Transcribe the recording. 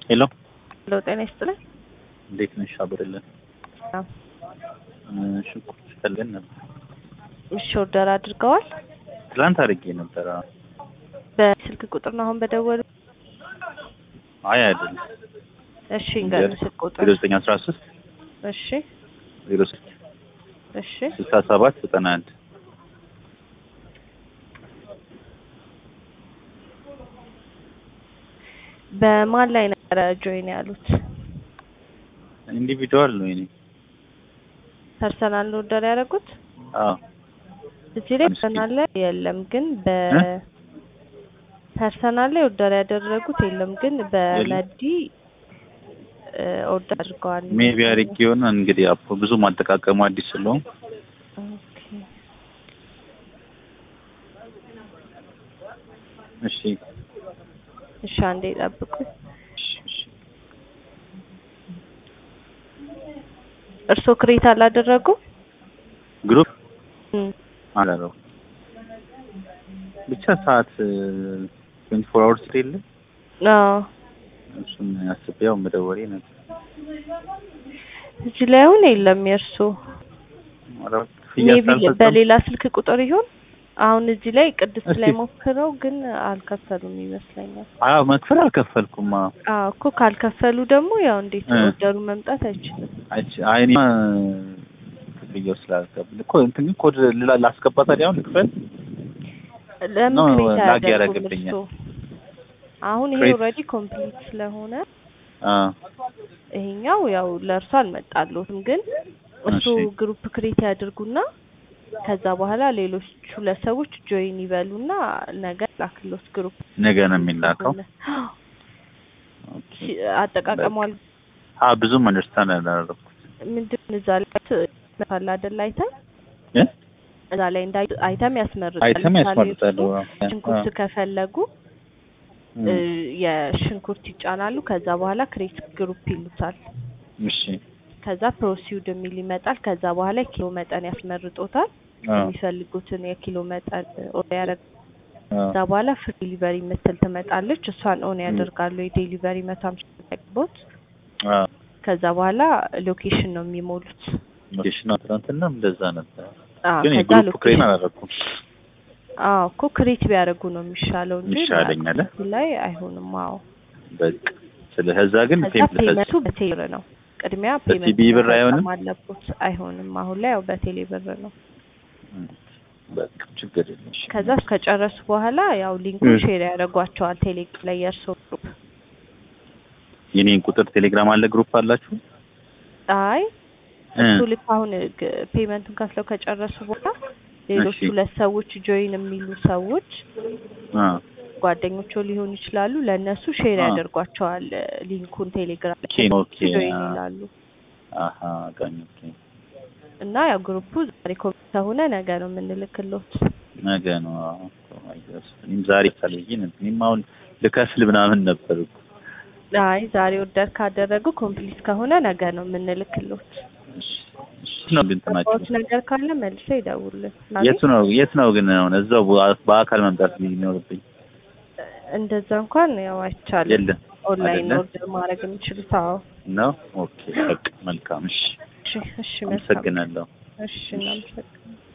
ሄሎ ሄሎ፣ ጤና ይስጥልኝ። እንዴት ነሽ? አብርልን አዎ። ሽንኩርት ፈልገን ነበር። እሺ፣ ኦርደር አድርገዋል? ትላንት አድርጌ ነበር። አዎ። በስልክ ቁጥር ነው አሁን በደወሉ? አይ አይደለም፣ እሺ፣ እንገር ስልክ ቁጥር ዜሮ ዘጠኝ አስራ ሶስት እሺ፣ ዜሮ ስድስት እሺ፣ ስልሳ ሰባት ዘጠና አንድ በማን ላይ ነበረ ጆይን ያሉት? ኢንዲቪዱዋል ነው የእኔ። ፐርሰናል ነው ኦርደር ያደረጉት? አዎ እዚህ ላይ ፐርሰናል ላይ የለም፣ ግን በፐርሰናል ላይ ኦርደር ያደረጉት የለም፣ ግን በመዲ ኦርደር አድርገዋል። ሜቢ አድርጌ የሆነ እንግዲህ አፖ ብዙ ማጠቃቀሙ አዲስ ስለሆን ኦኬ። እሺ እሺ፣ አንዴ ጠብቁኝ። እሺ፣ እሺ። እርስዎ ክሬት አላደረጉ? ግሩፕ እም፣ አላለው ብቻ ሰዓት ትዌንቲ ፎር አወርስ የለ አዎ እሱን አስቤው መደወሌ ነበር። እዚህ ላይ አሁን የለም የእርስዎ። ኧረ ክፍያ ሜቢ ሳልፈጽም በሌላ ስልክ ቁጥር ይሆን? አሁን እዚህ ላይ ቅድስት እስቲ- ላይ ሞክረው ግን አልከፈሉም ይመስለኛል። አዎ መክፈል አልከፈልኩም። አዎ አዎ እኮ ካልከፈሉ ደግሞ ያው እንዴት እ። ኦርደሩ መምጣት አይችልም። አይቼ አይ እኔማ ክፍያው ስላልከብል እኮ እንትን ግን ኮድ ላ- ላስገባ ታዲያ አሁን ልክፈል? ለምን ነው ክሬት ላግ አያደርጉም ያደርግብኛል። እርስዎ? አሁን ይሄ ክሬት- ኦልሬዲ ኮምፕሊት ስለሆነ አዎ ይሄኛው ያው ለእርሱ አልመጣለትም፣ ግን እሱ እሺ። ግሩፕ ክሬት ያድርጉና ከዛ በኋላ ሌሎች ሁለት ሰዎች ጆይን ይበሉና ነገ ላክሎት ግሩፕ ነገ ነው የሚላከው። ኦኬ። አጠቃቀሟል አዎ ብዙም አንደርስታንድ አላደረኩት። ምንድን እዛ ላይ መታል አይደል አይተም እ? እዛ ላይ እንዳይ አይተም ያስመርጣል። አይተም ለምሳሌ ያስመርጣሉ። እርሱ አዎ። ሽንኩርት ከፈለጉ እም። እ፣ የሽንኩርት ይጫናሉ። ከዛ በኋላ ክሬት ግሩፕ ይሉታል። እሺ። ከዛ ፕሮሲውድ የሚል ይመጣል። ከዛ በኋላ የኪሎ መጠን ያስመርጦታል። አዎ የሚፈልጉትን የኪሎ መጠን ኦን ያደርግ አዎ ከዛ በኋላ ፍሪ ዲሊቨሪ የምትል ትመጣለች። እሷን ኦን ያደርጋሉ። የዴሊቨሪ መቶ ሃምሳ ጠቅቦት አዎ ከዛ በኋላ ሎኬሽን ነው የሚሞሉት። ሎኬሽን ትናንትናም እንደዛ ነበር። አዎ ግን ከዛ የግሩፕ ክሬን ሎኬሽን አላደረኩም። አዎ እኮ ክሬት ቢያደርጉ ነው የሚሻለው እንጂ ይሻለኛል። እዚህ ላይ አይሆንም። አዎ በቃ ስለ ከዛ ግን ከዛ ፔም ፔመንቱ በቴሌ ብር ነው። ቅድሚያ በሲቢ ፔመንት ብር አይሆንም? መፈጸም አለቦት። አይሆንም። አሁን ላይ ያው በቴሌ ብር ነው። በቃ ችግር የለም። እሺ። ከዛ ከጨረሱ በኋላ ያው ሊንኩን እ። ሼር ያደርጓቸዋል ቴሌግራም ላይ የእርስዎ ግሩፕ። የኔን ቁጥር ቴሌግራም አለ ግሩፕ አላችሁ? አይ እ። እሱ ልክ አሁን ግ- ፔመንቱን ከፍለው ከጨረሱ በኋላ ሌሎች እሺ። ሁለት ሰዎች ጆይን የሚሉ ሰዎች አ ጓደኞቹ ሊሆኑ ይችላሉ። ለእነሱ ሼር አ። ያደርጓቸዋል ሊንኩን ቴሌግራም ላይ ኦኬ ኦኬ ጆይን አ። ይላሉ። አሀ ጋኝ ኦኬ እና ያው ግሩፑ ዛሬ ኮሚት ከሆነ ነገ ነው የምንልክሎት። ነገ ነው። አዎ አይ ገስ እኔም ዛሬ ካልይኝ እኔም አሁን ልከፍል ምናምን ነበር እኮ። አይ ዛሬ ኦርደር ካደረጉ ኮምፕሊት ከሆነ ነገ ነው የምንልክሎት። እሺ እሺ ነው ግን እንትናችሁ ኦት ነገር ካለ መልሰው ይደውሉልን። የቱ ነው የት ነው ግን አሁን እዛው በ- በአካል መምጣት የሚኖርብኝ? እንደዛ እንኳን ያው አይቻልም። የለም ኦንላይን አይደለ? ኦርደር ማድረግ የሚችሉት። አዎ ነው። ኦኬ በቃ መልካም። እሺ እሺ፣ እሺ፣ መልካም። አመሰግናለሁ። እሺ፣ እናመሰግናለን።